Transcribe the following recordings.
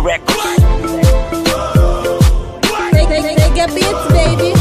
Records. Take, take, take a beats, baby.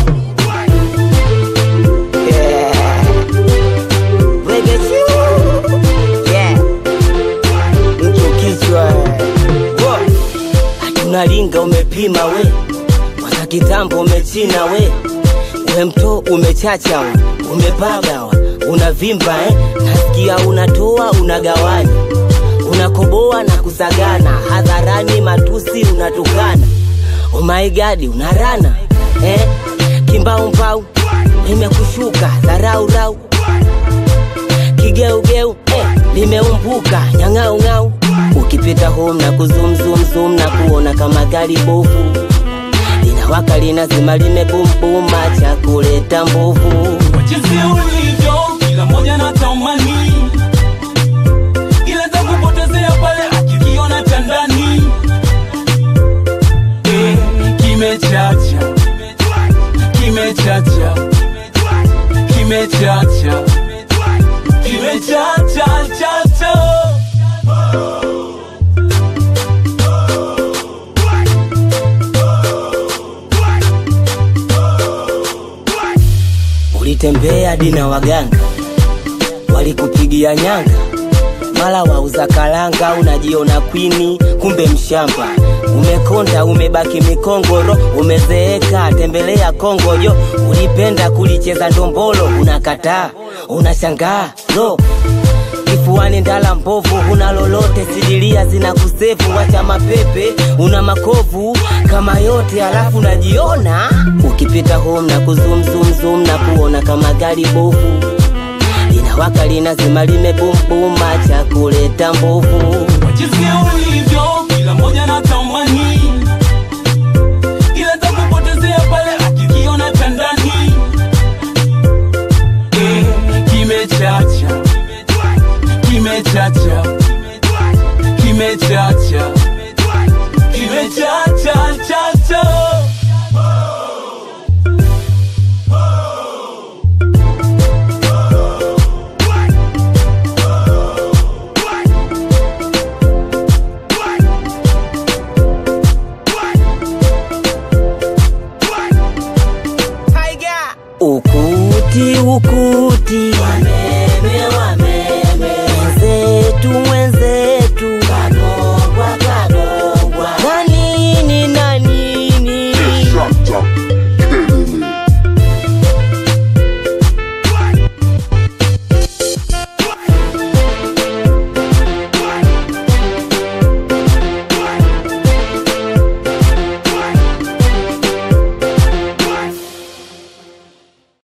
Yeah. Wege juu. Yeah. Mtu kichwa. Wo. Hatuna linga umepima we. Mwaka kitambo umechina we. We mto umechacha we. Umepaga we. Unavimba eh. Nasikia unatoa unagawanya. Unakoboa na kusagana. Hadharani matusi unatukana. Oh my god unarana eh? Kimbaumbau limekushuka dharau kigeugeu eh, limeumbuka nyang'aung'au ukipita home na kuzumzumzum na kuona kama gari bovu linawaka linazima limebumbuma cha kuleta mbovu Kwa jinsi ulivyo kila moja na tamani ila za kupotezea pale akikiona cha ndani Eh, kimechacha kimechacha kimechacha kimechacha chacha ulitembea dina waganga walikupigia nyanga mala wauza kalanga unajiona kwini kumbe mshamba umekonda umebaki mikongoro umezeeka tembelea kongojo ulipenda kulicheza ndombolo unakataa unashangaa lo kifuani ndala mbovu huna lolote sidilia zina kusefu wacha mapepe una makovu kama yote alafu najiona ukipita home na kuzumzumzum na kuona kama gari bovu linawaka linazima limebumbuma cha kuleta mbovu Kwa jinsi ulivyo kila moja na tamani ila za kupotezea pale akikiona cha ndani Eh, kimechacha kimechacha kimechacha